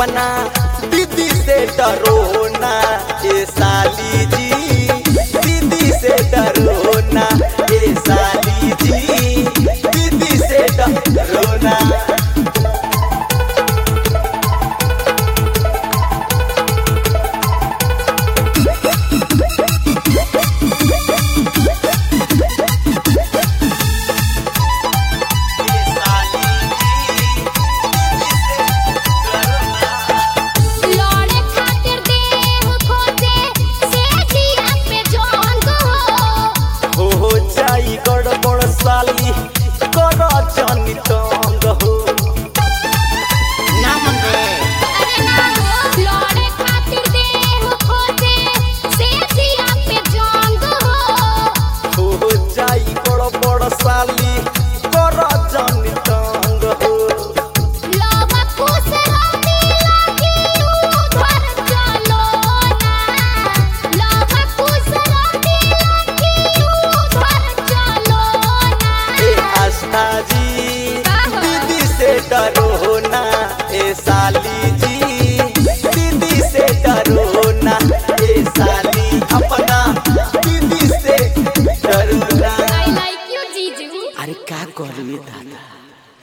अपना दीदी से डरो ना ए साली जी दीदी से डरो ना ए साली जी दीदी से डरो ना लौड़े खातिर देह खोजे से जिया पे जंग हो हो जाई गड़बड़ साली कर जनी तंग हो ना मने अरे ना हो लौड़े खातिर देह खोजे से जिया पे जंग हो हो जाई गड़बड़ साली कर जनी तंग हो लवा खुश रानी लागी उधर चलो ना लवा खुश रानी लागी उधर चलो ना ए आस्था जी का हो? दीदी से डरो ना ए साली जी